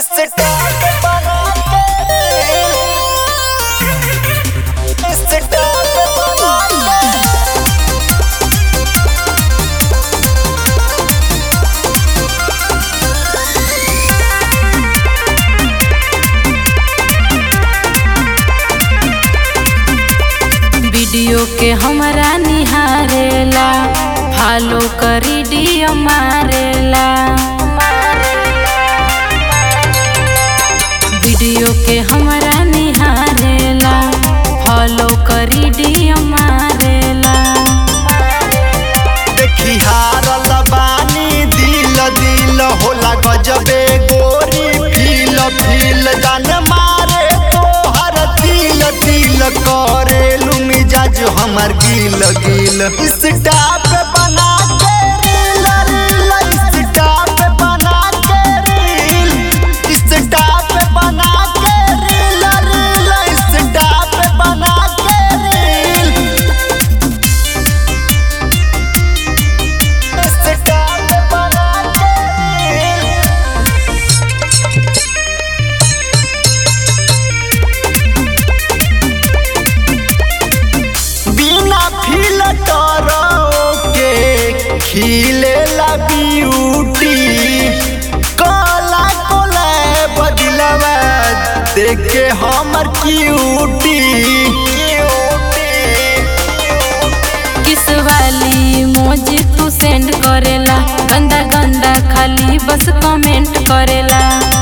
start बना के start बना के वीडियो के हमरा निहारेला फॉलो करी डियो मारेला वीडियो के हमरा निहारेला फॉलो करी डियो मारेला देखी हारल बानी दिल दिल होला गजबे गोरी फील फील जान मारे तोहर दिल दिल करेलू मिजाज हमर गिल गिल स्टाप बना के रील रील स्टाप बना के रील स्टाप बना के रील रील स्टाप बना के रील स्टाप बना के रील बिना फिल्टर के खिले ला ब्यूटी काला कोला बदलवा देख के हमर क्यूटी किस वाली मोजी तू सेंड करेला गंदा गंदा खाली बस कमेंट करेला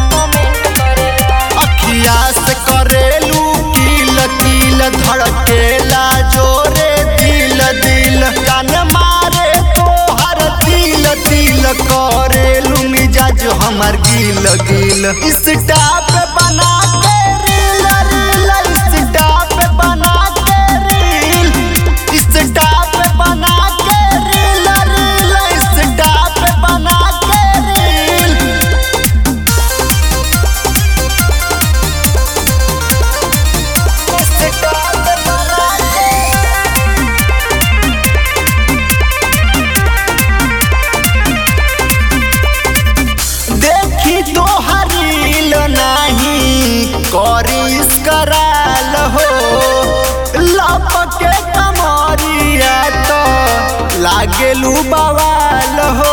अखिया से करेलू किल किल धड़केला जोरे दिल दिल जान मारे तोहर दिल दिल करेलू मिजाज हमर गिल गिल स्टाप बना के रील रील स्टाप बना के रील स्टाप बना के रील रील स्टाप बना के रील स्टाप बना के देखी तो हरील नाही करिस कराल हो लपके कमरिया तो लागेलू बवाल हो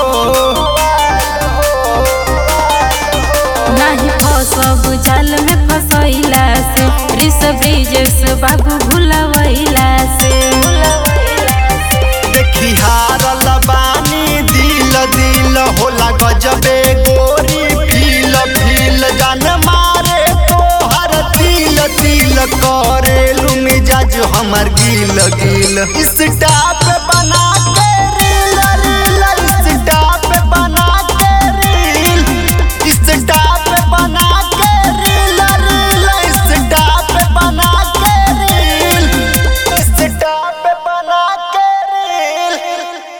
नाही फसब जाल में फसैला से रिस ब्रिजेश बाबू भुलवैला से देखी हारल बानी दिल दिल होला गजबे गोरी फील फील जान मारे तोहर दिल दिल करेलू मिजाज हमर गिल गिल स्टाप